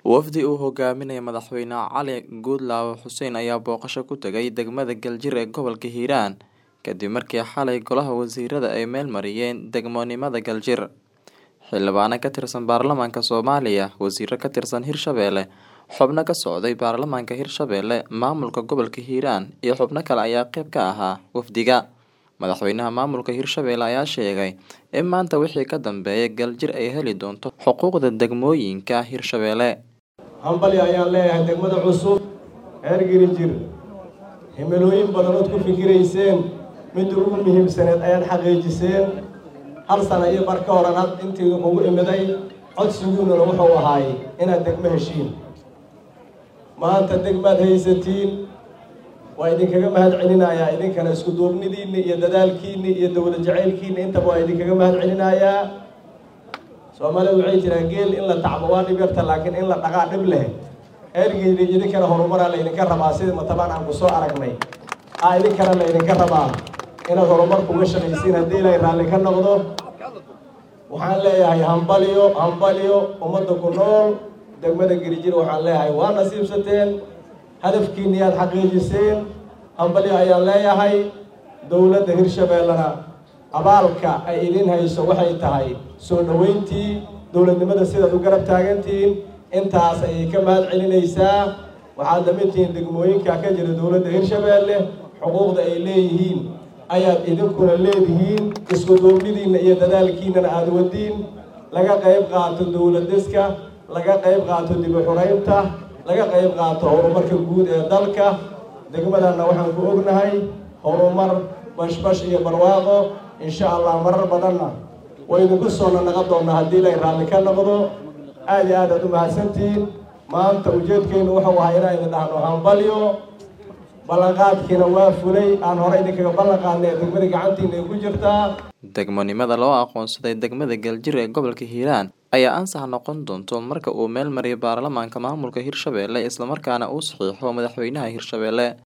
Wafdi uu hogaaminayo Madaxweyne Cali Guudlaawe Xuseen ayaa booqasho ku tagay degmada Galjir ee gobolka Hiiraan kadib markii xalay Golaha Wasiirada ay meel mariyeen degmonimada Galjir. Xildhibaano ka tirsan baarlamaanka Soomaaliya, wasiiro ka tirsan Hirshabelle, xubno ka socday baarlamaanka Hirshabelle, maamulka gobolka Hiiraan iyo xubno kale ayaa qayb ka ahaa wafdiga. Madaxweynaha maamulka Hirshabelle ayaa sheegay in maanta wixii ka dambeeya Galjir ay heli doonto xuquuqda degmooyinka Hirshabelle. hambali ayaan leeyahay degmada cusub reer girijir himilooyin badanood ku fikirayseen midda ugu muhiimsaneed ayaad xaqiijiseen hal sana iyo bar ka horan had intii ugu imiday codsigiinuna wuxuu ahaay inaad degmo heshiin maanta degmaad haysatiin waa idinkaga mahad celinayaa idinkana isku duubnidiinni iyo dadaalkiinni iyo dowlad jacaylkiinni intaba waa idinkaga mahad celinayaa soomaalida waxay jiraa geel in la tacbo waa dhib yarta laakiin in la dhaqaa dhib leh ergeyda idinkana horumaraa laydinka rabaa sidii matabaan aan kusoo aragnay aa idinkana laydinka rabaa inaad horumar kuga shaqaysiin haddii ilaahay raalli ka noqdo waxaan leeyahay hambaliyo hambaliyo ummadda ku nool degmada girijir waxaan leeyahay waa nasiibsateen hadafkiinni aad xaqiijiseen hambaliyo ayaan leeyahay dowladda hirshabeellena abaalka ay idin hayso waxay tahay soo dhoweyntii dowladnimada sidaad u garab taagantihiin intaas ayay ka mahad celinaysaa waxaad lamid tihiin degmooyinka ka jira dowladda hirshabeelle xuquuqda ay leeyihiin ayaad idinkuna leedihiin isku duubnidiinna iyo dadaalkiinnana aada wadiin laga qayb qaato dowladiska laga qayb qaato dibu xuraynta laga qayb qaato horumarka guud ee dalka degmadanna waxaan ku ognahay horumar bashbash iyo barwaaqo insha allah marar badanna way idinku soo nanaqa doonaa haddii ilay raalli ka noqdo aada iyo aad aad u mahadsantihiin maanta ujeedkeennu wuxuu ahaa inaan idin dhahno hambalyo ballanqaadkiina waa fulay aan hore idinkaga ballan qaadnay ee degmada gacantiina ay ku jirtaa degmonimada loo aqoonsaday degmada Galjir ee gobolka Hiiraan ayaa ansax noqon doonto marka uu meel mariyo baarlamaanka maamulka Hirshabelle isla markaana uu saxiixo madaxweynaha Hirshabelle